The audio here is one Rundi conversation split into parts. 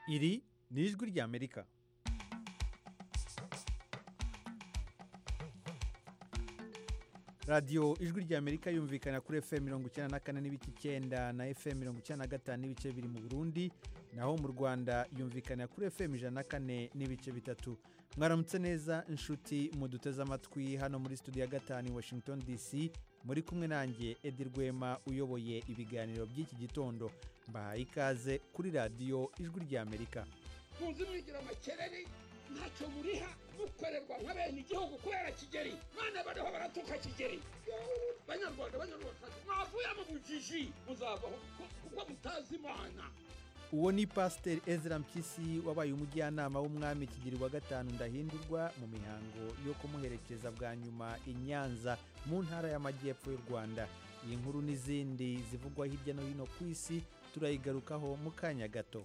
iri ni ijwi ry'amerika radiyo ijwi ry'amerika yumvikana kuri fm mirongo icyenda na kane n'ibice icyenda na fm mirongo icyenda na gatanu n'ibice biri mu burundi naho mu rwanda yumvikana kuri fm ijana na kane n'ibice bitatu mwaramutse neza inshuti muduteze amatwi hano muri studio ya gatanu i washington dc muri kumwe nanjye edi rwema uyoboye ibiganiro by'iki gitondo mbahaye ikaze kuri radiyo ijwi ry'amerika muzi mwigira amakereri ntacyo muriha mukorerwa nka bene igihugu kubera kigeri none bariho baratuka kigeri banyarwanda banyarwanda mwavuye mu bujiji muzavaho kuko mutazi imana uwo ni pasiteri ezra mpyisi wabaye umujyanama w'umwami kigeri wa gatanu ndahindurwa mu mihango yo kumuherekeza bwa nyuma i nyanza mu ntara y'amajyepfo y'u rwanda iyi nkuru n'izindi zivugwa hirya no hino ku isi turayigarukaho mu kanya gato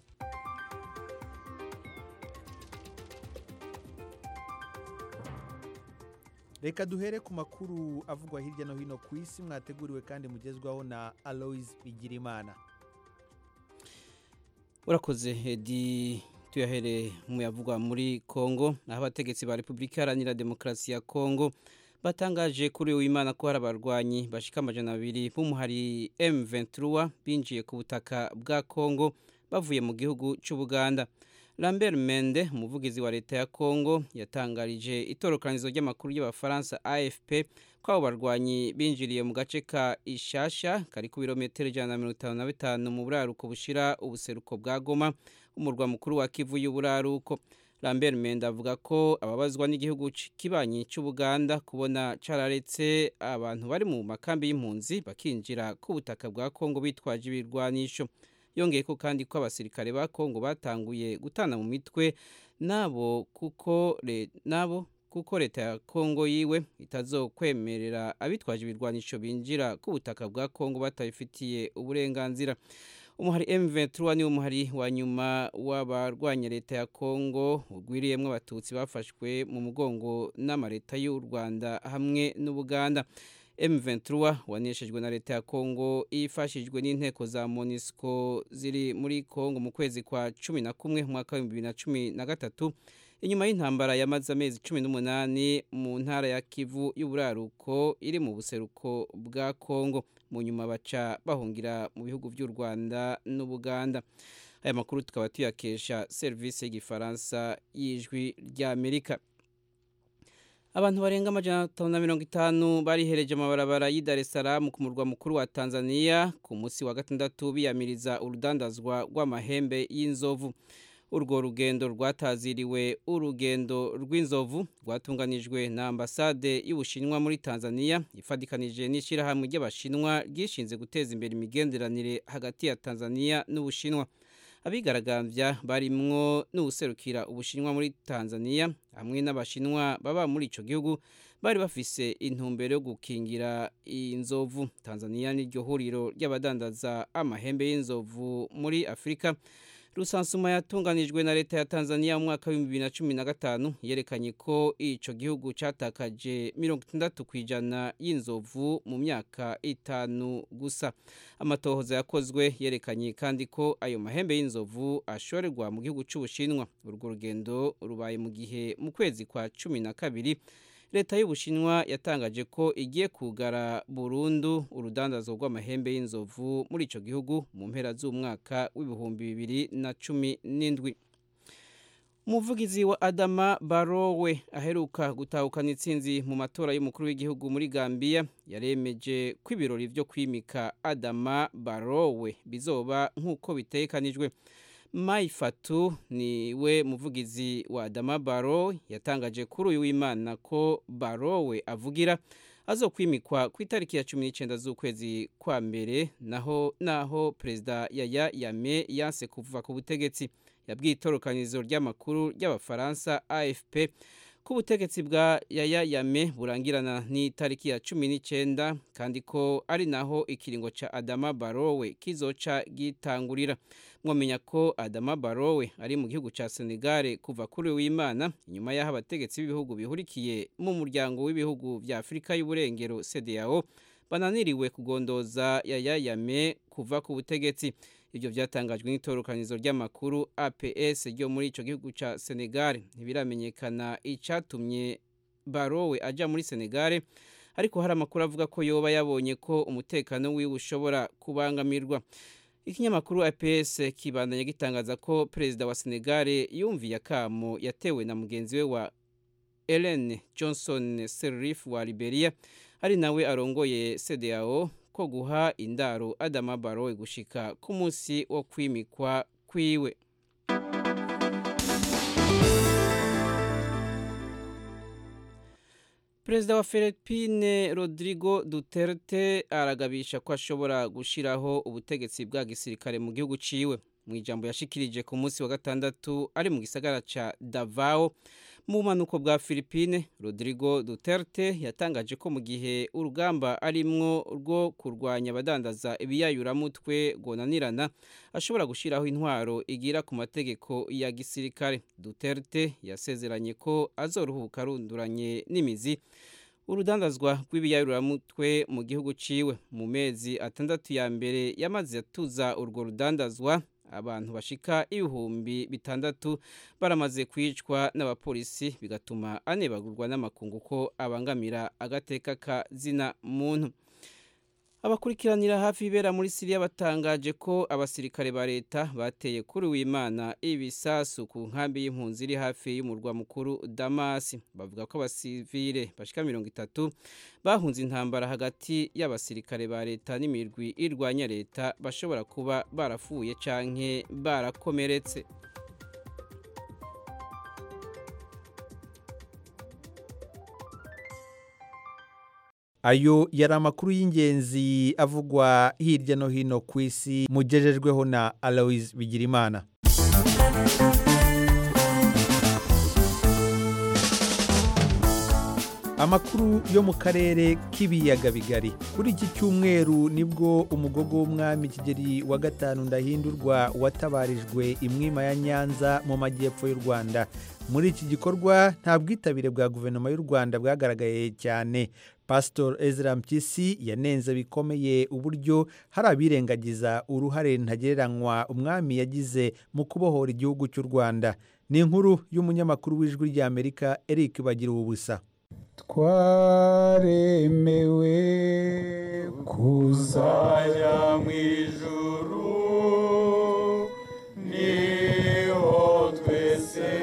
reka duhere ku makuru avugwa hirya no hino ku isi mwateguriwe kandi mugezwaho na aloise bigirimana urakoze edi tuyahere mu yavugwa muri kongo aho abategetsi ba repubulika iharanira demokarasi ya kongo batangaje kuri w'imana ko hari abarwanyi bashika amajana abiri b'umuhari M23 binjiye ku butaka bwa kongo bavuye mu gihugu cy'ubuganda lambert mende umuvugizi wa leta ya kongo yatangarije itorokanizo ry'amakuru y'abafaransa afp ko abo barwanyi binjiriye mu gace ka ishasha kari ku birometero ijana na mirongo itanu na bitanu mu buraruko bushira ubuseruko bwa goma umurwa mukuru wa kivu y'uburaruko lambert mende avuga ko ababazwa n'igihugu kibanyi cy'ubuganda kubona cararetse abantu bari mu makambi y'impunzi bakinjira ku butaka bwa kongo bitwaje ibirwanisho yongeye ko kandi ko abasirikare ba kongo batanguye gutana mu mitwe nabo kuko nabo kuko leta ya kongo yiwe itazokwemerera abitwaje ibirwanisho binjira ku butaka bwa kongo batabifitiye uburenganzira umuhari M23 ni umuhari wa nyuma w'abarwanya leta ya Kongo ugwiriyemwe abatutsi bafashwe mu mugongo n'amareta y'u Rwanda hamwe n'Ubuganda M23 waneshejwe na leta ya Kongo ifashijwe n'inteko za MONUSCO ziri muri Kongo mu kwezi kwa cumi na kumwe mwaka wa 2013 inyuma y'intambara yamaze amezi 18 mu ntara ya Kivu y'uburaruko iri mu buseruko bwa Kongo mu nyuma baca bahungira mu bihugu by'u Rwanda n'Ubuganda aya makuru tukaba tuyakesha serivisi y'igifaransa y'ijwi ry'Amerika abantu barenga amajana atanu na mirongo itanu barihereje amabarabara y'i Dar es Salaam ku murwa mukuru wa Tanzania ku munsi wa gatandatu biyamiriza urudandazwa rw'amahembe y'inzovu urwo rugendo rwataziriwe urugendo rw'inzovu rwatunganijwe na ambasade y'ubushinwa muri tanzania ifatikanije n'ishyirahamwe ry'abashinwa ryishinze guteza imbere imigenderanire hagati ya tanzania n'ubushinwa abigaragambya barimwo n'ubuserukira ubushinwa muri tanzania hamwe n'abashinwa baba muri icyo gihugu bari bafise intumbero yo gukingira inzovu tanzania n'iryo huriro ry'abadandaza amahembe y'inzovu muri afurika rusansuma yatunganijwe na leta ya Tanzania mu mwaka w'ibihumbi bibiri na cumi na gatanu yerekanye ko ico gihugu catakaje mirongo itandatu ku ijana y'inzovu mu myaka itanu gusa amatohoza yakozwe yerekanye kandi ko ayo mahembe y'inzovu ashorerwa mu gihugu c'ubushinwa urwo rugendo rubaye mu gihe mu kwezi kwa cumi na kabiri leta y'ubushinwa yatangaje ko igiye kugara burundu urudandazo rw'amahembe y'inzovu muri icyo gihugu mu mpera z'umwaka w'ibihumbi bibiri na cumi n'indwi umuvugizi wa adama barowe aheruka gutahukana intsinzi mu matora y'umukuru w'igihugu muri gambia yaremeje ko ibirori byo kwimika adama barowe bizoba nk'uko bitekanijwe Mai Fatu ni we muvugizi wa Adama Baro yatangaje kuri uyu w'Imana ko Baro we avugira azokwimikwa ku itariki ya 19 z'ukwezi kwa mbere naho naho perezida Yaya Yame yanse kuva ku butegetsi yabwiye itorokanizo ry'amakuru ry'abafaransa AFP ko ubutegetsi bwa Yaya Yame burangirana n'itariki ya 19 kandi ko ari naho ikiringo ca Adama Barowe kizoca gitangurira mwamenya ko Adama Barowe ari mu gihugu ca Senegal kuva kuri w'Imana inyuma y'aho abategetsi b'ibihugu bihurikiye mu muryango w'ibihugu vya Afrika y'uburengero CEDEAO bananiriwe kugondoza Yaya Yame kuva ku butegetsi ibyo byatangajwe n'itorokanizo ry'amakuru APS ryo muri ico gihugu ca Senegal ntibiramenyekana icatumye Barowe aja muri Senegal ariko hari amakuru avuga ko yoba yabonye ko umutekano wiwe ushobora kubangamirwa ikinyamakuru APS kibandanya gitangaza ko perezida wa Senegal yumviye akamo yatewe na mugenzi we wa Ellen Johnson Sirleaf wa Liberia ari nawe arongoye CEDEAO ko guha indaro Adama Barrow gushika ku munsi wo kwimikwa kwiwe Perezida wa Philippine Rodrigo Duterte aragabisha ko ashobora gushiraho ubutegetsi bwa gisirikare mu gihugu ciwe mu ijambo yashikirije ku munsi wa gatandatu ari mu gisagara ca Davao mu manuko bwa Philippine Rodrigo Duterte yatangaje ko mu gihe urugamba arimwo rwo kurwanya abadandaza ibiyayuramutwe gonanirana ashobora gushiraho intwaro igira ku mategeko ya gisirikare Duterte yasezeranye ko azoruhuka runduranye n'imizi urudandazwa rw'ibiyayuramutwe mu gihugu ciwe mu mezi atandatu ya mbere yamaze atuza urwo rudandazwa abantu bashika ibihumbi bitandatu baramaze kwicwa n'abapolisi bigatuma anebagurwa n'amakungu ko abangamira agateka ka zina muntu abakurikiranira hafi ibera muri Syria batangaje ko abasirikare ba leta bateye kuri w'Imana ibisasu ku nkambi y'impunzi iri hafi y'umurwa mukuru Damas bavuga ko abasivile bashika 30 bahunze intambara hagati y'abasirikare ba leta n'imirwi irwanya leta bashobora kuba barafuye canke barakomeretse ayo yari amakuru y'ingenzi avugwa hirya no hino ku isi mugejejweho na aloise bigirimana amakuru yo mu karere k'ibiyaga bigari kuri iki cyumweru nibwo umugogo w'umwami kigeri wa gatanu ndahindurwa watabarijwe imwima ya nyanza mu majyepfo y'u rwanda muri iki gikorwa nta bwitabire bwa guverinoma y'u rwanda bwagaragaye cyane pasitori ezra mpyisi yanenze bikomeye uburyo hari abirengagiza uruhare ntagereranywa umwami yagize mu kubohora igihugu cy'u rwanda ni inkuru y'umunyamakuru w'ijwi ry'amerika eric bagira ubusa twaremewe kuzajya mu ijuru niho twese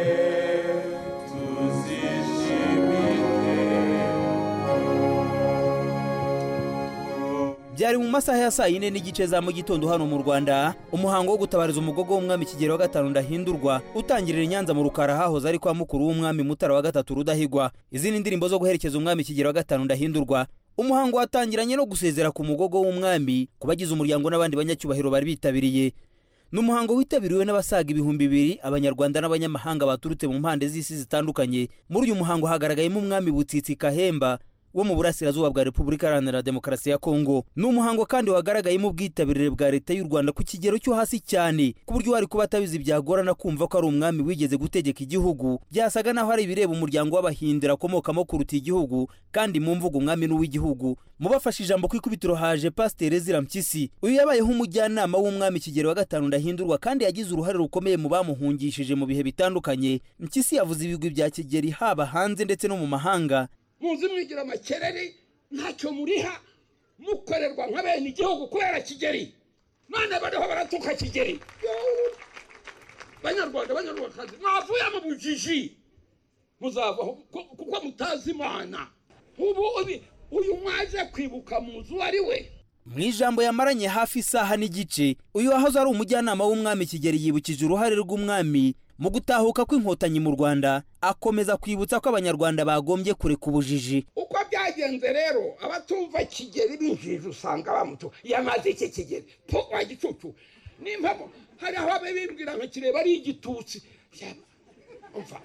byari mu masaha ya saa yine n'igice za mu gitondo hano mu rwanda umuhango wo gutabariza umugogo w'umwami kigero wa gatanu ndahindurwa utangirira i nyanza mu rukara hahoze ari kwa mukuru w'umwami mutara wa gatatu rudahigwa izindi ndirimbo zo guherekeza umwami kigero wa gatanu ndahindurwa umuhango watangiranye no gusezera ku mugogo w'umwami ku bagize umuryango n'abandi banyacyubahiro bari bitabiriye ni umuhango witabiriwe n'abasaga ibihumbi bibiri abanyarwanda n'abanyamahanga baturutse mu mpande z'isi zitandukanye muri uyu muhango hagaragayemo umwami butsitsi kahemba wo mu burasirazuba bwa repubulika iharanira demokarasi ya kongo ni umuhango kandi wagaragayemo ubwitabirire bwa leta y'u rwanda ku kigero cyo hasi cyane ku buryo wari kuba atabizi byagorana kumva ko ari umwami wigeze gutegeka igihugu byasaga naho ari ibireba umuryango w'abahindira akomokamo kuruta igihugu kandi mu mvugo umwami n'uw'igihugu mu bafashe ijambo ku ikubitiro haje pasiteri ezira mpyisi uyu yabayeho umujyanama w'umwami kigero wa gatanu ndahindurwa kandi yagize uruhare rukomeye mu bamuhungishije mu bihe bitandukanye mpyisi yavuze ibigwi bya kigeri haba hanze ndetse no mu mahanga muzi mwigira amakereri ntacyo muriha mukorerwa nka bene igihugu kubera kigeri none bariho baratuka kigeri banyarwanda banyarwandakazi mwavuye mu bujiji muzavaho kuko mutazi imana ubu uyu mwaje kwibuka mu nzu ari we mu ijambo yamaranye hafi isaha n'igice uyu wahoze ari umujyanama w'umwami kigeri yibukije uruhare rw'umwami mu gutahuka kw'inkotanyi mu rwanda akomeza kwibutsa ko abanyarwanda bagombye kureka ubujiji uko byagenze rero abatumva kigeri binjije usanga bamutu yamaze iki kigeri po wa gicucu nimpamo hari aho abe bimbwira nka kireba ari igitutsi umva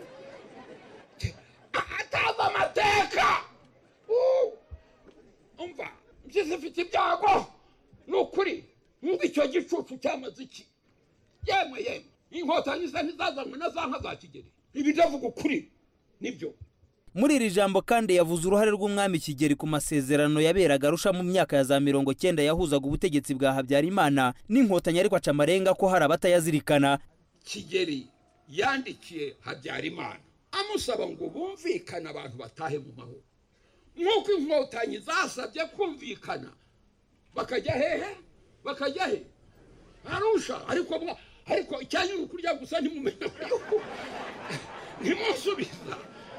atazi amateka umva mpyisi ifite ibyago ni ukuri mwumva icyo gicucu cyamaze iki yemwe yemwe inkotanyi ze ntizazanywe na za nka za kigeri ibi ndavuga ukuri nibyo muri iri jambo kandi yavuze uruhare rw'umwami kigeri ku masezerano yaberaga arusha mu myaka ya za mirongo cyenda yahuzaga ubutegetsi bwa habyarimana n'inkotanyi ariko aca amarenga ko hari abatayazirikana kigeri yandikiye habyarimana amusaba ngo bumvikane abantu batahe mu mahoro nk'uko inkotanyi zasabye kumvikana bakajya hehe bakajya he arusha ariko mwa ariko icyanyu ni ukurya gusa ntimumenya yuko ntimusubiza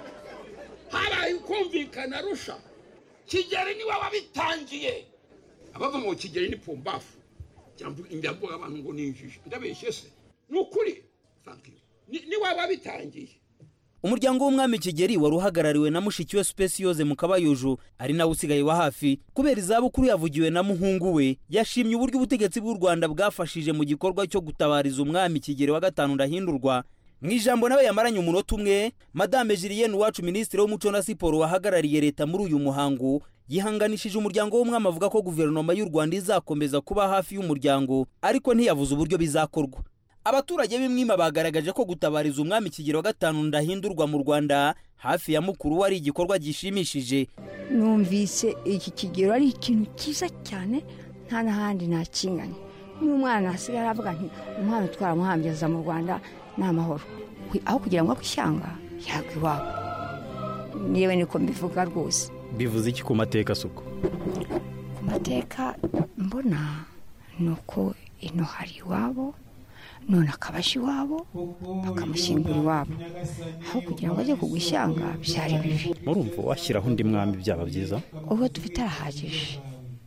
habaye kumvikana arusha kigeri niwe wabitangiye abava ngo kigeri ni pumbafu ndavuga abantu ngo ni injiji ndabeshye se ni ukuri thank you ni niwe wabitangiye umuryango w'umwami kigeri wari uhagarariwe na mushiki we supesiyoze mu kabayuju ari nawe usigaye wa hafi kubera izabukuru yavugiwe na muhungu we yashimye uburyo ubutegetsi bw'u rwanda bwafashije mu gikorwa cyo gutabariza umwami kigeri wa gatanu ndahindurwa mu ijambo nawe yamaranye umunota umwe madame julienne uwacu minisitiri w'umuco na siporo wahagarariye leta muri uyu muhango yihanganishije umuryango w'umwami avuga ko guverinoma y'u rwanda izakomeza kuba hafi y'umuryango ariko ntiyavuze uburyo bizakorwa abaturage b'imwima bagaragaje ko gutabariza umwami kigero wa gatanu ndahindurwa mu rwanda hafi ya mukuru we ari igikorwa gishimishije numvise iki kigero ari ikintu cyiza cyane nta n'ahandi nakinganye n'umwana asigaye aravuga nti umwana twaramuhambiriza mu rwanda ni amahoro aho kugira ngo akwishyanga yagwa iwabo niba niko mbivuga rwose bivuze iki ku mateka suko ku mateka mbona ni uko ino hari iwabo none akabasha iwabo bakamushyingura iwabo aho kugira ngo ajye kugwa ishyanga byari bibi murumva washyiraho undi mwami byaba byiza uwo dufite arahagije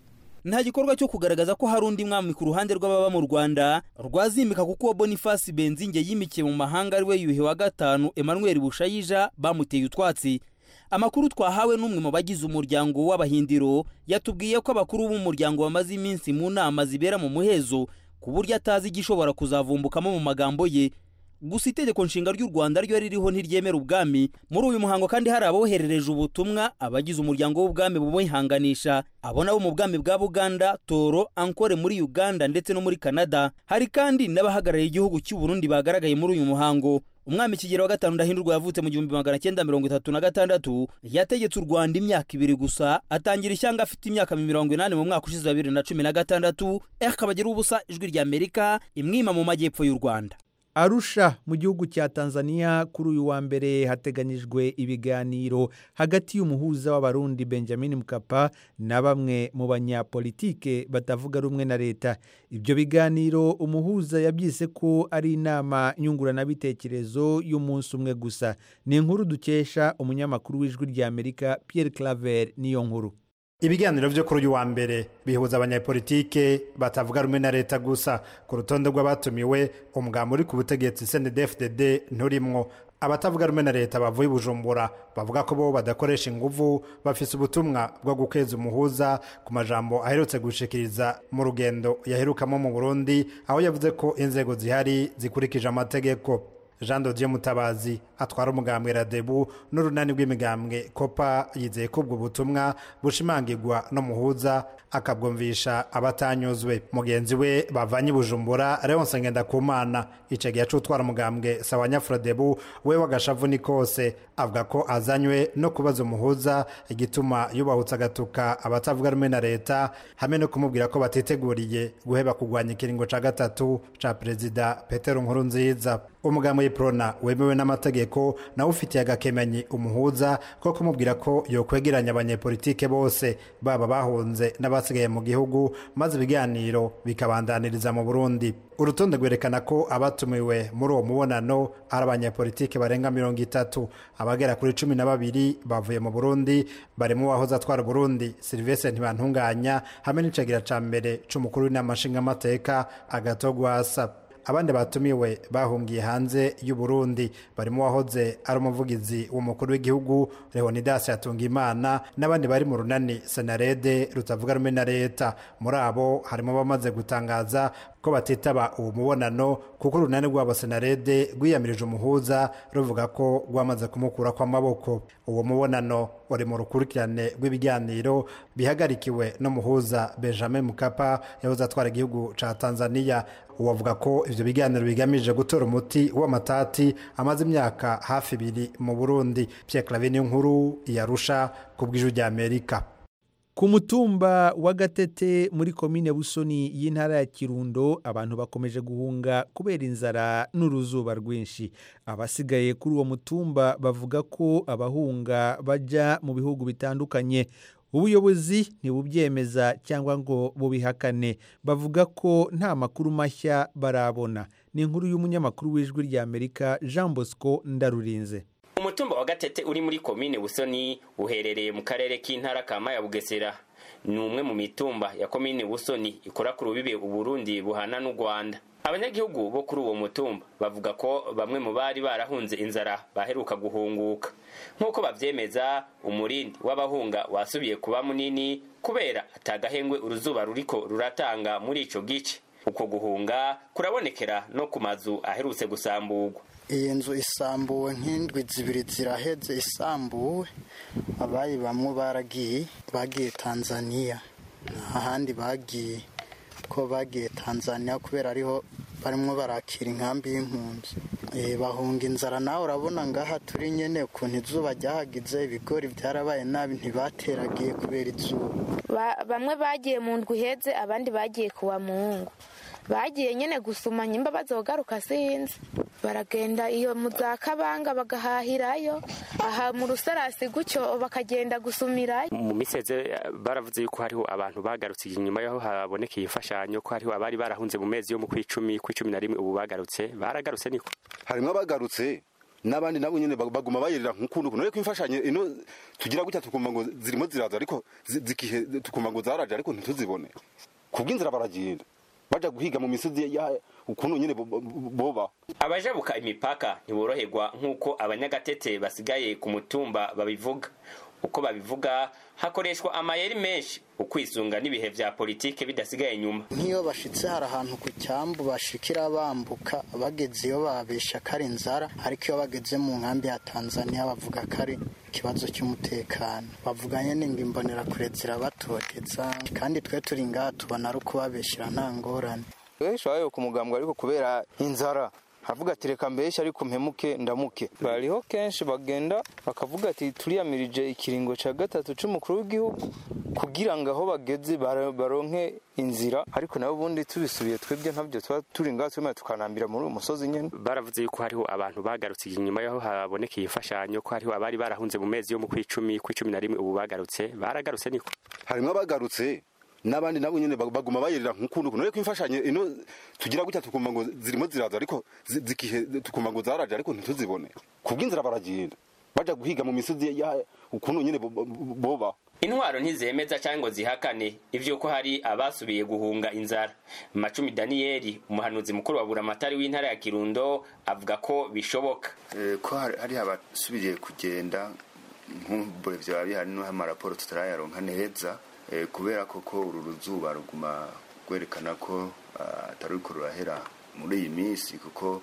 nta gikorwa cyo kugaragaza ko hari undi mwami ku ruhande rw'ababa mu rwanda rwazimika kuko uwo bonifasi benzinge yimikiye mu mahanga ari we yuhi wa gatanu emmanuel bushayija bamuteye utwatsi amakuru twahawe n'umwe mu bagize umuryango w'abahindiro yatubwiye ko abakuru b'umuryango bamaze iminsi mu nama zibera mu muhezo ku buryo atazi igishobora kuzavumbukamo mu magambo ye gusa itegeko nshinga ry'u rwanda ryo ririho ntiryemera ubwami muri uyu muhango kandi hari aboherereje ubutumwa abagize umuryango w'ubwami bubihanganisha abo nabo mu bwami bwa buganda toro ankore muri uganda ndetse no muri canada hari kandi n'abahagarariye igihugu cy'u burundi bagaragaye muri uyu muhango umwami kigero wa gatanu ndahindurwa yavutse mu gihumbi magana cyenda mirongo itatu na gatandatu yategetse u rwanda imyaka ibiri gusa atangira ishyanga afite imyaka mirongo inani mu mwaka ushize wa bibiri na cumi na gatandatu akabagira ubusa ijwi rya amerika imwima mu majyepfo y'u rwanda arusha mu gihugu cya tanzania kuri uyu wa mbere hateganyijwe ibiganiro hagati y'umuhuza w'abarundi benjamin mukapa na bamwe mu banyapolitike batavuga rumwe na leta ibyo biganiro umuhuza yabyise ko ari inama nyunguranabitekerezo y'umunsi umwe gusa ni inkuru dukesha umunyamakuru w'ijwi rya amerika pierre claver niyo nkuru ibiganiro byo kuri uyu wa mbere bihuza abanyapolitike batavuga rumwe na leta gusa ku rutonde rw'abatumiwe umugambi uri ku butegetsi cndfdd nturimwo abatavuga rumwe na leta bavuye i bujumbura bavuga ko bo badakoresha inguvu bafise ubutumwa bwo gukeza umuhuza ku majambo aherutse gushikiriza mu rugendo yaherukamo mu burundi aho yavuze ko inzego zihari zikurikije amategeko jean dodier mutabazi atwara umugambwe radebu n'urunani rw'imigambwe kopa yizeye ko ubwo butumwa bushimangirwa n'umuhuza akabwumvisha abatanyuzwe mugenzi we bavanye i bujumbura leonce ngendakumana icyo gihe c'utwara umugambwe sawa nyafuradebu we w'agashavu ni kose avuga ko azanywe no kubaza umuhuza igituma yubahutse agatuka abatavuga rumwe na leta hamwe no kumubwira ko batiteguriye guheba kurwanya ikiringo ca gatatu ca perezida petero nkuru nziza umugambi w'iprona wemewe n'amategeko nawe ufitiye agakemanyi umuhuza ko kumubwira ko yokwegeranya abanyepolitike bose baba bahunze n'abasigaye mu gihugu maze ibiganiro bikabandaniriza mu burundi urutonde rwerekana ko abatumiwe muri uwo mubonano ari abanyepolitike barenga mirongo itatu abagera kuri cumi na babiri bavuye mu burundi barimo uwahoze atwara burundi silivestre ntibantunganya hamwe n'icagira ca mbere c'umukuru w'inama nshingamateka agatogwasa abandi batumiwe bahungiye hanze y'u Burundi barimo wahoze ari umuvugizi w'umukuru w'igihugu Leonidas Yatungimana n'abandi bari mu runani Senarede rutavuga rumwe na leta muri abo harimo bamaze gutangaza ko ko batitaba uwo mubonano kuko urunani rwabo senarede rwiyamirije umuhuza ruvuga ko rwamaze kumukura kw'amaboko uwo mubonano uri mu rukurikirane rw'ibiganiro bihagarikiwe n'umuhuza benjamin mukapa yahoze atwara igihugu ca tanzania uwo avuga ko ivyo biganiro bigamije gutora umuti w'amatati amaze imyaka hafi ibiri mu burundi pierre claver niyo nkuru yarusha ku bw'ijwi rya amerika ku mutumba wa gatete muri komine busoni y'intara ya kirundo abantu bakomeje guhunga kubera inzara n'uruzuba rwinshi abasigaye kuri uwo mutumba bavuga ko abahunga bajya mu bihugu bitandukanye ubuyobozi ntibubyemeza cyangwa ngo bubihakane bavuga ko nta makuru mashya barabona ni inkuru y'umunyamakuru w'ijwi rya amerika jean bosco ndarurinze umutumba wa gatete uri muri komine busoni uherereye mu karere k'intara kama ya bugesera ni umwe mu mitumba ya komine busoni ikora ku rubibe uburundi buhana n'u rwanda abanyagihugu bo kuri uwo mutumba bavuga ko bamwe mu bari barahunze inzara baheruka guhunguka nk'uko bavyemeza umurindi w'abahunga wasubiye kuba munini kubera atagahengwe uruzuba ruriko ruratanga muri ico gice uko guhunga kurabonekera no ku mazu aherutse gusamburwa iyi nzu isambuwe nk'indwi zibiri ziraheze isambuwe abayi bamwe baragiye bagiye tanzaniya ahandi bagiye ko bagiye tanzaniya kubera ariho barimo barakira inkambi y'impunzi bahunga inzara nawe urabona ngaha turi nyine ukuntu izuba ryahagize ibigori byarabaye nabi ntibateragiye kubera izuba bamwe bagiye mu ndwi iheze abandi bagiye kuwa muhungu bagiye nyine gusuma nyimba bazogaruka sinzi baragenda iyo mu za kabanga bagahahirayo aha mu rusarasi gutyo bakagenda gusumirayo mu miseze baravuze yuko hariho abantu bagarutse inyuma yaho habonekeye imfashanyo ko hariho abari barahunze mu mezi yo mu kwicumi kw'icumi na rimwe ubu bagarutse baragarutse niko harimo abagarutse n'abandi nabo nyine baguma bayerera nk'ukuntu kuntu ariko imfashanyo ino tugira gutya tukumva ngo zirimo ziraza ariko zikihe tukumva ngo zaraje ariko ntituzibone kubw'inzira baragenda baja guhiga mu misozi ukuntu nyine boba abajabuka imipaka ntiboroherwa nk'uko abanyagatete basigaye ku mutumba babivuga uko babivuga hakoreshwa amayeri menshi ukwisunga n'ibihe vya politike bidasigaye inyuma nk'iyo bashitse hari ahantu ku cyambu bashikira bambuka bageze iyo babesha ko ari inzara ariko iyo bageze mu nkambi ya tanzania bavuga ko ari ikibazo cy'umutekano bavuganye n'ingo imbonerakure zirabatoteza kandi twe turi ngaha tubona ari ukubabeshyira nta ngorane benshi babaye ku mugambwe ariko kubera inzara havuga ati reka mbeshya ariko mpemuke ndamuke bariho kenshi bagenda bakavuga ati turiyamirije ikiringo cya gatatu cy'umukuru w'igihugu kugira ngo aho bageze baronke inzira ariko nabo ubundi tubisubiye twebwe ntabyo tuba turi ngaho turimo tukanambira muri uwo musozi nyine baravuze yuko hariho abantu bagarutse inyuma yaho habonekeye imfashanyo ko hariho abari barahunze mu mezi yo mu kwicumi kw'icumi na rimwe ubu bagarutse baragarutse niko harimo abagarutse n'abandi nabo nyine baguma bayerera nk'ukuntu kuntu ariko imfashanyo ino tugira gutya tukumva ngo zirimo ziraza ariko zikihe tukumva ngo zaraje ariko ntituzibone kubw'inzira baragenda baja guhiga mu misozi ukuntu nyine boba intwaro ntizemeza cyangwa ngo zihakane ivy'uko hari abasubiye guhunga inzara macumi daniyeli umuhanuzi mukuru wa buramatari w'intara ya kirundo avuga ko bishoboka ko hari abasubiye kugenda nk'ubure vyaba bihari n'aho amaraporo tutarayaronka neza kubera koko uru ruzuba ruguma rwerekana ko atari uriko rurahera muri iyi minsi kuko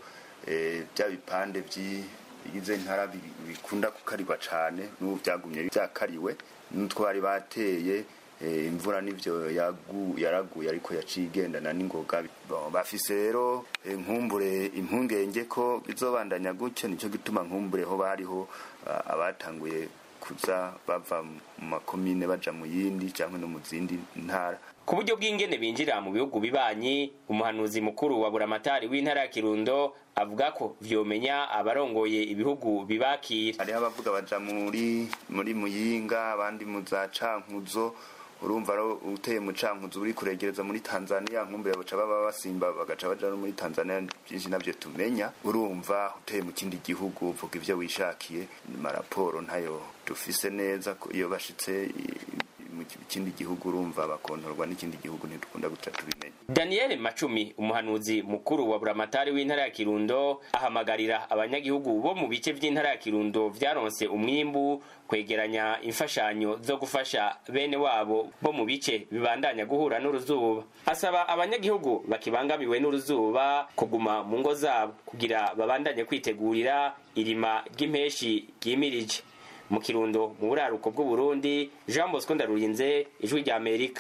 bya bipande bigize intara bikunda kukarirwa cyane n'ubu byagumye byakariwe n'utwari bateye imvura n'ibyo yaraguye ariko yaciye igendana n'ingoga bafise rero nkumbure impungenge ko bizobandanya gutyo nicyo gituma nkumbure ho bariho abatanguye kuza bava mu makomine baja mu yindi cyangwa no mu zindi ntara ku buryo bw'ingene binjira mu bihugu bibanyi umuhanuzi mukuru wa buramatari w'intara ya kirundo avuga ko vyomenya abarongoye ibihugu bibakira hariho abavuga baja muri muri muyinga abandi mu za cankuzo urumva ro uteye mu cankuzo uri kuregereza muri tanzania nkumbure baca baba basimba bagaca baja no muri tanzania byinshi navyo tumenya urumva uteye mu kindi gihugu uvuga ivyo wishakiye maraporo ntayo dufise neza iyo bashitse mu mu kindi gihugu urumva bakontorwa n'ikindi gihugu ntidukunda guca tubimenya daniel macumi umuhanuzi mukuru wa buramatari w'intara ya kirundo ahamagarira abanyagihugu bo mu bice by'intara ya kirundo vyaronse umwimbu kwegeranya imfashanyo zo gufasha bene wabo bo mu bice bibandanya guhura n'uruzuba asaba abanyagihugu bakibangamiwe n'uruzuba kuguma mu ngo zabo kugira babandanye kwitegurira irima ry'impeshi ryimirije mu kirundo mu buraruko bw'uburundi jean bosco ndarurinze ijwi rya amerika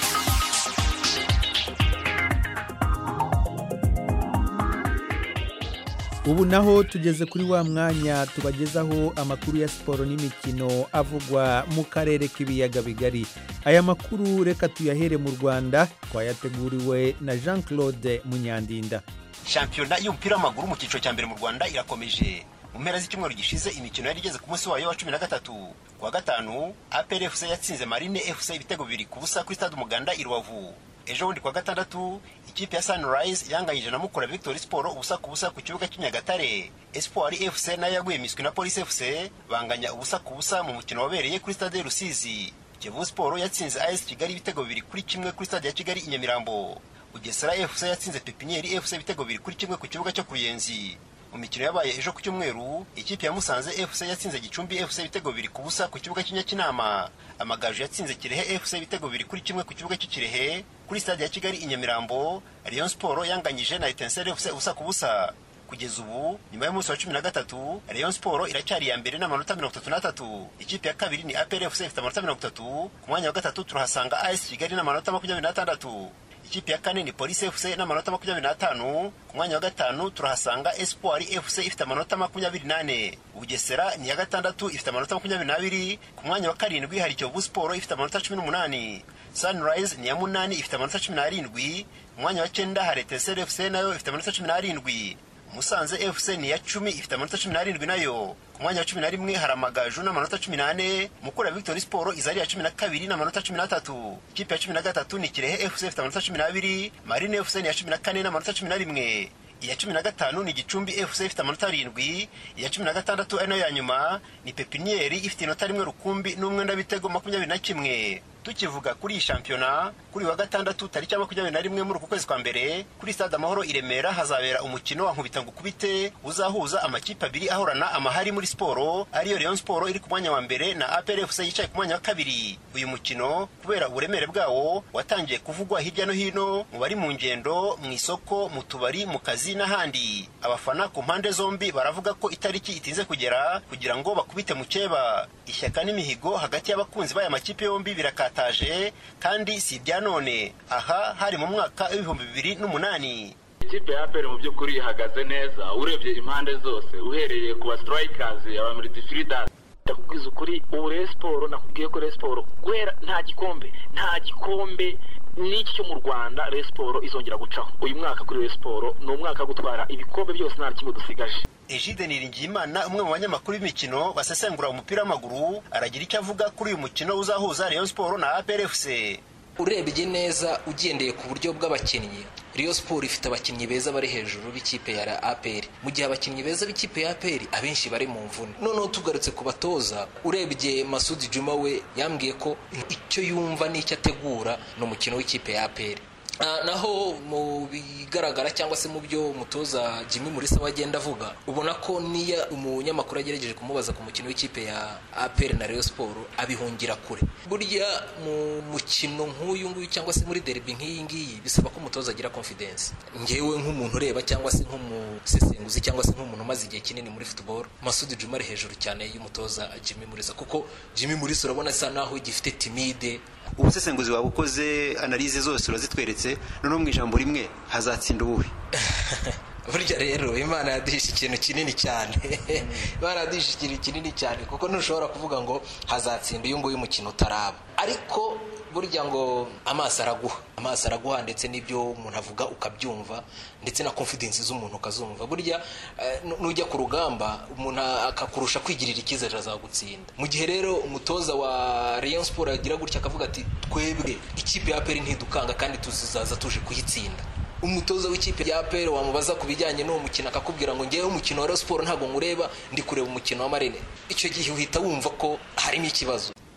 ubu naho tugeze kuri wa mwanya tubagezaho amakuru ya siporo n'imikino avugwa mu karere k'ibiyaga bigari aya makuru reka tuyahere mu rwanda twayateguriwe na jean claude munyandinda shampiyona y'umupira w'amaguru mu cyiciro cya mbere mu rwanda irakomeje mu mpera z'icyumweru gishize imikino yari igeze ku munsi wayo wa cumi na gatatu ku wa gatanu apr fc yatsinze marine fc ibitego bibiri ku busa kuri stade umuganda i rubavu ejo bundi kuwa gatandatu ikipe ya sunrise yanganyije na mukura victory sport ubusa ku busa ku kibuga cy'inyagatare espoir fc nayo yaguye miswi na police fc banganya ubusa ku busa mu mukino wabereye kuri stade rusizi kiyovu sport yatsinze as kigali ibitego bibiri kuri kimwe kuri stade ya kigali i nyamirambo bugesera fc yatsinze pepinieri fc ibitego bibiri kuri kimwe ku kibuga cyo ku ruyenzi mu mikino yabaye ejo ku cyumweru ikipe ya musanze fc yatsinze gicumbi fc ibitego bibiri ku busa ku kibuga cy'inyakinama amagaju yatsinze kirehe fc ibitego bibiri kuri kimwe ku kibuga cy'ikirehe kuri stade ya kigali i nyamirambo rayon sport yanganyije na etenseri fc ubusa ku busa kugeza ubu nyuma y'umunsi wa cumi na gatatu rayon sport iracyari iya mbere n'amanota mirongo itatu n'atatu ikipe ya kabiri ni apr fc ifite amanota mirongo itatu ku mwanya wa gatatu turahasanga as kigali n'amanota makumyabiri n'atandatu ikipe ya kane ni polisi fc n'amanota makumyabiri n'atanu ku mwanya wa gatanu turahasanga espoir fc ifite amanota makumyabiri n'ane bugesera ni iya gatandatu ifite amanota makumyabiri n'abiri ku mwanya wa karindwi hari kiyovu siporo ifite amanota cumi n'umunani sunrise ni iya munani ifite amanota cumi n'arindwi ku mwanya wa cyenda hari eteseri fc nayo ifite amanota cumi n'arindwi musanze fc ni iya cumi ifite amanota cumi n'arindwi nayo ku mwanya wa cumi na rimwe hari amagaju n'amanota cumi n'ane mukura victory sport iza ari iya cumi na kabiri n'amanota cumi n'atatu ikipe ya cumi na gatatu ni kirehe fc ifite amanota cumi n'abiri marine fc ni iya cumi na kane n'amanota cumi na rimwe iya cumi na gatanu ni gicumbi fc ifite amanota arindwi iya cumi na gatandatu ari nayo ya nyuma ni pepiniyeri ifite inota rimwe rukumbi n'umwenda w'ibitego makumyabiri na kimwe tukivuga kuri iyi shampiyona kuri wa gatandatu tariki ya makumyabiri na rimwe muri uku kwezi kwa mbere kuri stade amahoro i remera hazabera umukino wa nkubita ngo ukubite uzahuza amakipe abiri ahorana amahari muri siporo ariyo rayon siporo iri ku mwanya wa mbere na apr fc yicaye ku mwanya wa kabiri uyu mukino kubera uburemere bwawo watangiye kuvugwa hirya no hino mu bari mu ngendo mu isoko mu tubari mu kazi n'ahandi abafana ku mpande zombi baravuga ko itariki itinze kugera kugira ngo bakubite mu cyeba ishyaka n'imihigo hagati y'abakunzi b'aya makipe yombi birakataje kandi si ibya none aha hari mu mwaka w'ibihumbi bibiri n'umunani ikipe ya aperi mu by'ukuri ihagaze neza urebye impande zose uhereye ku ba sitirayikazi aba miridifiridansi ndakubwiza ukuri ubu rero siporo nakubwiye ko rero siporo guhera nta gikombe nta gikombe n'iki cyo mu rwanda rero siporo izongera gucaho uyu mwaka kuri rero siporo ni umwaka wo gutwara ibikombe byose nta kimwe dusigaje Egide Niringiyimana umwe mu banyamakuru b'imikino basesengura umupira w'amaguru aragira icyo avuga kuri uyu mukino uzahuza Rayon Sport na APR FC urebye neza ugendeye ku buryo bw'abakinnyi Rayon Sport ifite abakinnyi beza bari hejuru b'ikipe ya APR mu gihe abakinnyi beza b'ikipe ya APR abenshi bari mu mvune noneho tugarutse ku batoza urebye Masudi Juma we yambwiye ko icyo yumva n'icyo ategura ni umukino w'ikipe ya APR naho mu bigaragara cyangwa se mu byo umutoza Jimmy Mulisa wagenda avuga ubona ko niyo umunyamakuru agerageje kumubaza ku mukino w'ikipe ya APR na Rayon Sport abihungira kure burya mu mukino nk'uyu nguyu cyangwa se muri derby nk'iyi ngiyi bisaba ko umutoza agira confidence ngewe nk'umuntu ureba cyangwa se nk'umusesenguzi cyangwa se nk'umuntu umaze igihe kinini muri football Masudi Juma ari hejuru cyane y'umutoza Jimmy Mulisa kuko Jimmy Mulisa urabona asa naho gifite timide ubusesenguzi waba ukoze analize zose urazitweretse noneho mu ijambo rimwe hazatsinda ubuhe burya rero imana yaduhishe ikintu kinini cyane imana yaduhishe ikintu kinini cyane kuko ntushobora kuvuga ngo hazatsinda uyu nguyu umukino utaraba ariko burya ngo amaso araguha amaso araguha ndetse n'ibyo umuntu avuga ukabyumva ndetse na confidence z'umuntu ukazumva burya nujya ku rugamba umuntu akakurusha kwigirira icyizere azagutsinda mu gihe rero umutoza wa Rayon Sport agira gutya akavuga ati twebwe ikipe ya peri ntidukanga kandi tuzizaza tuje kuyitsinda umutoza w'ikipe ya APR wamubaza ku bijyanye n'uwo mukino akakubwira ngo ngewe umukino wa Rayon Sport ntabwo nkureba ndi kureba umukino wa Marine icyo gihe uhita wumva ko harimo ikibazo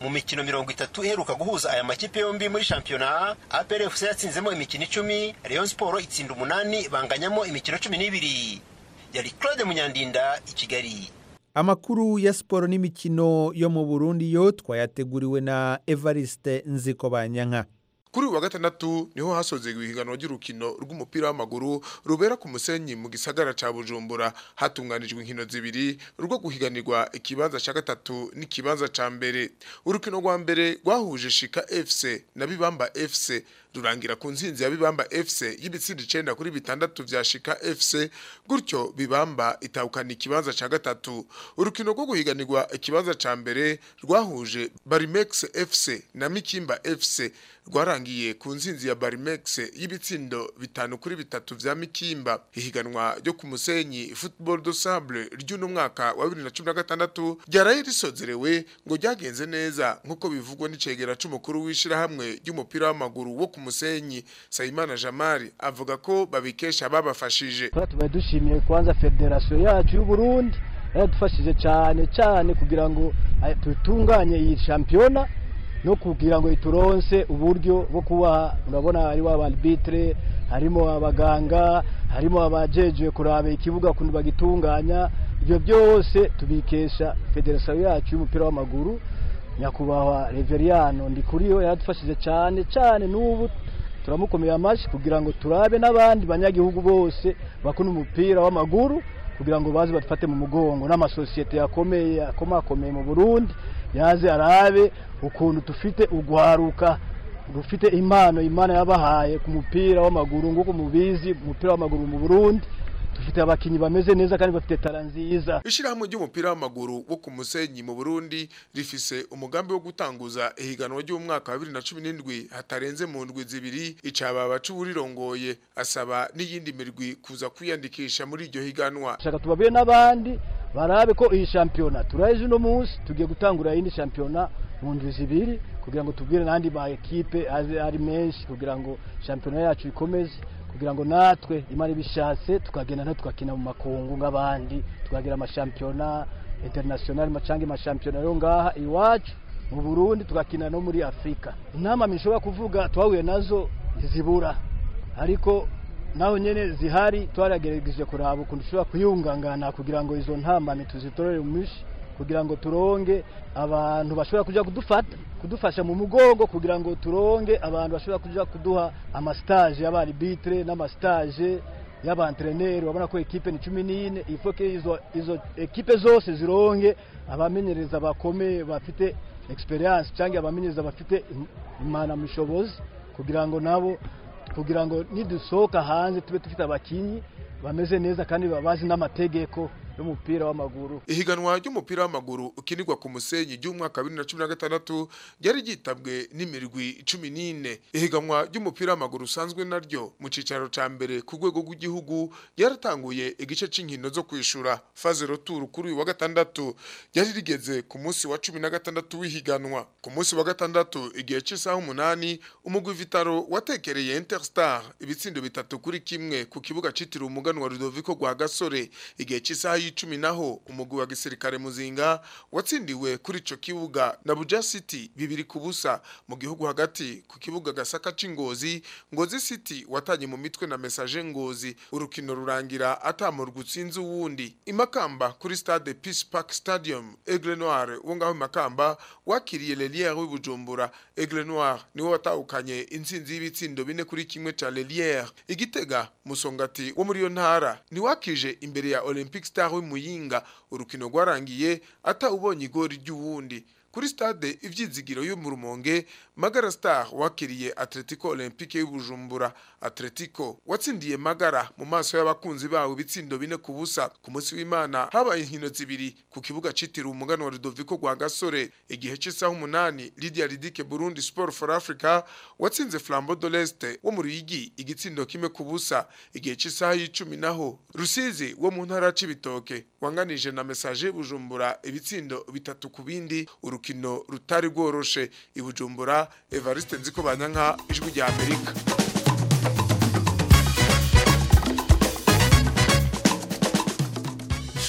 mu mikino mirongo itatu iheruka guhuza aya makipe yombi muri shampiyona apr fc yatsinzemo imikino icumi rayon siporo itsinda umunani banganyamo imikino cumi n'ibiri yari claude munyandinda i kigali amakuru ya siporo n'imikino yo mu burundi yo twayateguriwe na evariste nziko banyanka kuri uyu wa gatandatu niho hasozerwa ihiganwa ry'urukino rw'umupira w'amaguru rubera ku musenyi mu gisagara ca bujumbura hatunganijwe inkino zibiri rwo guhiganirwa ikibanza ca gatatu n'ikibanza ca mbere urukino rwa mbere rwahuje shika fc na bibamba fc rurangira ku nsinzi ya bibamba fc y'ibitsindi icenda kuri bitandatu vya shika fc gutyo bibamba itahukana ikibanza ca gatatu urukino rwo guhiganirwa ikibanza ca mbere rwahuje barimex fc na mikimba fc rwarangiye ku nsinzi ya barimex y'ibitsindo bitanu kuri bitatu vya mikimba ihiganwa ryo ku musenyi football do sable ry'uno mwaka wa 2016 ryaraye risozerewe ngo ryagenze neza nk'uko bivugwa n'icegera c'umukuru w'ishirahamwe ry'umupira w'amaguru wo ku musenyi sayimana jamari avuga ko babikesha babafashije tuba dushimiye kwanza federasiyo yacu y'uburundi yaradufashije cyane cyane kugira ngo tutunganye iyi shampiyona no kugira ngo ituronse uburyo bwo kuba urabona hariho abarbitre harimo abaganga harimo abajejwe kuraba ikibuga kuntu bagitunganya ibyo byose tubikesha federasiyo yacu y'umupira w'amaguru nyakubahwa reveriano ndikuriyo yaradufashije cyane cyane n'ubu turamukomeye amashyi kugira ngo turabe n'abandi banyagihugu bose bakunda umupira w'amaguru kugira ngo baze badufate mu mugongo n'amasosiyete yakomeye akomakomeye mu burundi yaze arabe ukuntu dufite ugwaruka rufite impano imana yabahaye ku mupira w'amaguru nguko mubizi umupira w'amaguru mu burundi dufite abakinnyi bameze neza kandi bafite tara nziza ishyirahamwe ry'umupira w'amaguru wo ku musenyi mu burundi rifise umugambi wo gutanguza ihiganwa ry'umwaka wa bibiri na cumi n'indwi hatarenze mu ndwi zibiri icaba c'uburirongoye asaba n'iyindi mirwi kuza kwiyandikisha muri iryo higanwa shaka tubabwire n'abandi barabe ko iyi shampiyona turaje uno munsi tugiye gutangura iyindi shampiyona mu ndwi zibiri kugira ngo tubwire n'andi ma ekipe aze ari menshi kugira ngo shampiyona yacu ikomeze kugira ngo natwe imana ibishatse tukagenda no tugakina mu makungu nk'abandi tukagira amashampiyona international macanga amashampiyona yo ngaha iwacu mu Burundi tugakina no muri Afrika inama mishobora kuvuga twahuye nazo zibura ariko naho nyene zihari twaragerageje kuraba ukuntu dushobora kuyungangana kugira ngo izo ntambane tuzitorere mu mishi kugira ngo turonge abantu bashobora kuja kudufata kudufasha mu mugongo kugira ngo turonge abantu bashobora kuja kuduha amastage y'abaribitre n'amastage y'abantreneri babona ko ekipe ni cumi n'ine ifoke izo, izo ekipe zose zironge abamenyereza bakomeye bafite experience cyangwa abamenyereza bafite imana mushobozi kugira ngo nabo kugira ngo nidusohoka hanze tube dufite abakinyi bameze neza kandi babazi n'amategeko y'umupira w'amaguru ihiganwa ry'umupira w'amaguru ukinirwa ku musenyi ry'umwaka wa 2016 ryari ryitabwe n'imirwi 14 ihiganwa ry'umupira w'amaguru usanzwe naryo mu cicaro ca mbere ku rwego rw'igihugu ryaratanguye igice c'inkino zo kwishura phase retour kuri uyu wa gatandatu ryari rigeze ku munsi wa 16 w'ihiganwa ku munsi wa gatandatu igihe c'isaha umunani umugwi Vitaro watekereye Interstar ibitsindo bitatu kuri kimwe ku kibuga citiriwe umuganwa Rudoviko rwa Gasore igihe c'isaha y'icumi naho umugwi wa gisirikare muzinga watsindiwe kuri ico kibuga na Buja City bibiri ku busa mu gihugu hagati ku kibuga gasaka c'ingozi ngozi City watanye mu mitwe na message ngozi urukino rurangira atamurwa utsinze uwundi imakamba kuri stade Peace Park Stadium Aigle Noir wo ngaho makamba wakiriye Lelière w'ibujumbura Aigle Noir niwe watahukanye intsinzi y'ibitsindo bine kuri kimwe ca Lelière igitega musongati wo muri yo ntara niwakije imbere ya Olympic Star w'imuyinga urukino rwarangiye atawubonye igori ry'uwundi kuri stade ivyizigiro yo mu rumonge magara star wakiriye atletico olympique y'ubujumbura atletico watsindiye magara mu maso y'abakunzi bawe ibitsindo bine ku busa ku munsi w'imana habaye inkino zibiri ku kibuga citiriwe umugano wa rudoviko rwa gasore igihe c'isaha umunani lidia ridike burundi sport for africa watsinze flambo de leste wo mu ruyigi igitsindo kimwe ku busa igihe c'isaha y'icumi naho rusizi wo mu ntara c'ibitoke wanganije na message bujumbura ibitsindo bitatu ku bindi urukino rutari rworoshe ibujumbura evariste nziko banyanka ijwi rya amerika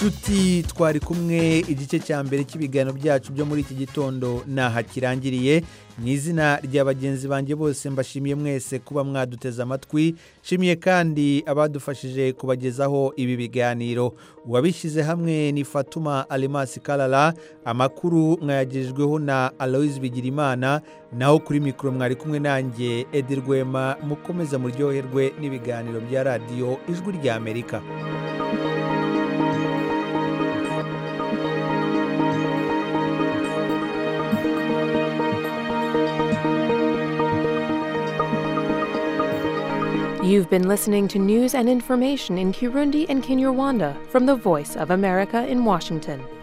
nshuti twari kumwe igice cya mbere cy'ibiganiro byacu byo muri iki gitondo naha kirangiriye mu izina rya bagenzi banjye bose mbashimiye mwese kuba mwaduteze amatwi nshimiye kandi abadufashije kubagezaho ibi biganiro uwabishyize hamwe ni fatuma alimasi karara amakuru mwayagejejeho na aloise bigirimana naho kuri mikoro mwari kumwe nanjye edi rwema mukomeza muryoherwe n'ibiganiro bya radiyo ijwi ry'amerika You've been listening to news and information in Kirundi and Kinyarwanda from the Voice of America in Washington.